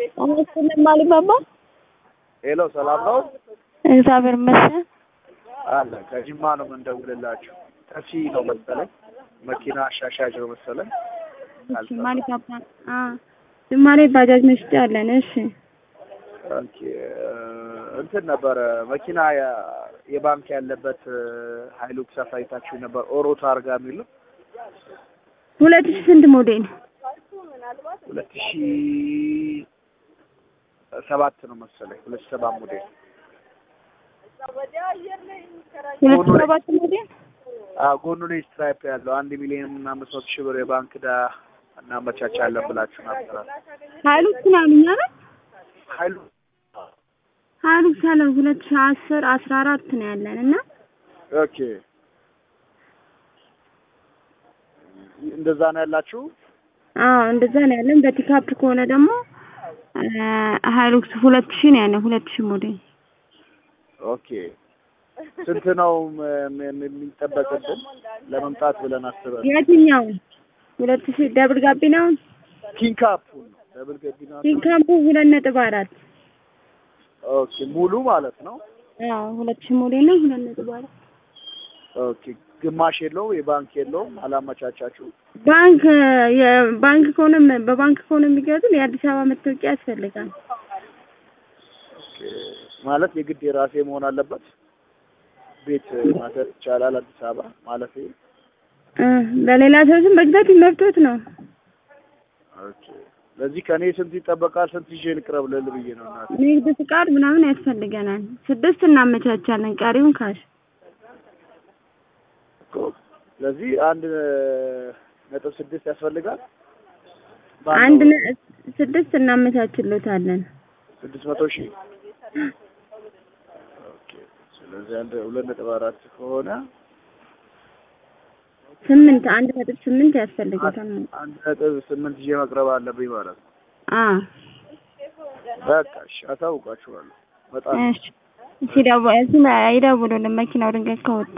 አመስግንም አሊባባ ሄሎ ሰላም ነው እግዚአብሔር ይመስገን። አለ ከጅማ ነው የምንደውልላችሁ። ተሲ ነው መሰለኝ መኪና አሻሻጭ ነው መሰለኝ። እሺ ማሊባባ አ ጅማሬ ባጃጅ መሽጫ አለን። እሺ ኦኬ እንትን ነበረ መኪና ያ- የባንክ ያለበት ሀይሉክስ አሳይታችሁ ነበር። ኦሮ ታርጋ የሚል ነው ሁለት ሺህ ስንት ሞዴል? ሁለት ሺ ሰባት ነው መሰለኝ ሁለት ሺ ሰባት ሞዴል ሁለት ሺህ ሰባት ሞዴል አዎ፣ ጎኑ ላይ ስትራይፕ ያለው አንድ ሚሊዮን እና አምስት መቶ ሺህ ብር የባንክ ዕዳ እናመቻቻለን ብላችሁ ነበር። ሀይሉክስ ነው ያሉኝ አይደል? ሀይሉ ሀይሉክስ ያለን ሁለት ሺህ አስር አስራ አራት ነው ያለን እና ኦኬ እንደዛ ነው ያላችሁ። አዎ እንደዛ ነው ያለን። በፒካፕ ከሆነ ደግሞ ሀይሉክስ ሁለት ሺህ ነው ያለን ሁለት ሺህ ሞዴል ኦኬ ስንት ነው ም- ም- የሚጠበቅብን ለመምጣት ብለን አስበን? የትኛው ሁለት ሺህ ደብል ጋቢናው ኪንካፑ ነው ደብል ገቢና ፒካፑ ሁለት ነጥብ አራት ኦኬ ሙሉ ማለት ነው። አዎ ሁለት ሺህ ሞዴል ነው ሁለት ነጥብ አራት ኦኬ ግማሽ የለውም የባንክ የለውም አላመቻቻችሁ። ባንክ የባንክ ከሆነ በባንክ ከሆነ የሚገዙን የአዲስ አበባ መታወቂያ ያስፈልጋል። ኦኬ ማለት የግድ የራሴ መሆን አለበት። ቤት ማሰር ይቻላል አዲስ አበባ ማለት እ በሌላ ሰው ስም መግዛት መብቶት ነው። ኦኬ ለዚህ ከኔ ስንት ይጠበቃል? ስንት ይዤ ልቅረብ ልል ብዬ ነው እናቴ። ንግድ ፍቃድ ምናምን ያስፈልገናል። ስድስት እናመቻቻለን፣ ቀሪውን ካሽ። እኮ ስለዚህ አንድ ነጥብ ስድስት ያስፈልጋል። አንድ ባለው ነ- ስድስት እናመቻችሎታለን። ስድስት መቶ ሺህ ኦኬ። ስለዚህ አንድ ሁለት ነጥብ አራት ከሆነ ስምንት አንድ ነጥብ ስምንት ያስፈልገታል። አንድ ነጥብ ስምንት ይዤ መቅረብ አለብኝ ማለት ነው። አ በቃ እሺ፣ አሳውቃችኋለሁ። በጣም እሺ ሲደው ሲማ ይደውሉልን መኪናው ድንገት ከወጣ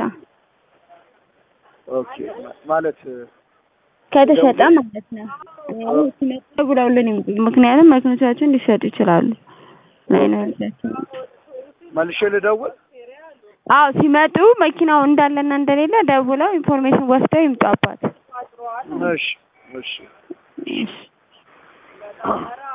ኦኬ ማለት ከተሸጠ ማለት ነው። አዎ ሲመጡ ደውለውልን ይምጡ። ምክንያቱም መኪኖቻችን ሊሸጡ ይችላሉ። ላይኖርላቸው መልሼ ልደውል። አዎ ሲመጡ መኪናው እንዳለና እንደሌለ ደውለው ኢንፎርሜሽን ወስደው ይምጡ አባት። እሺ እሺ እሺ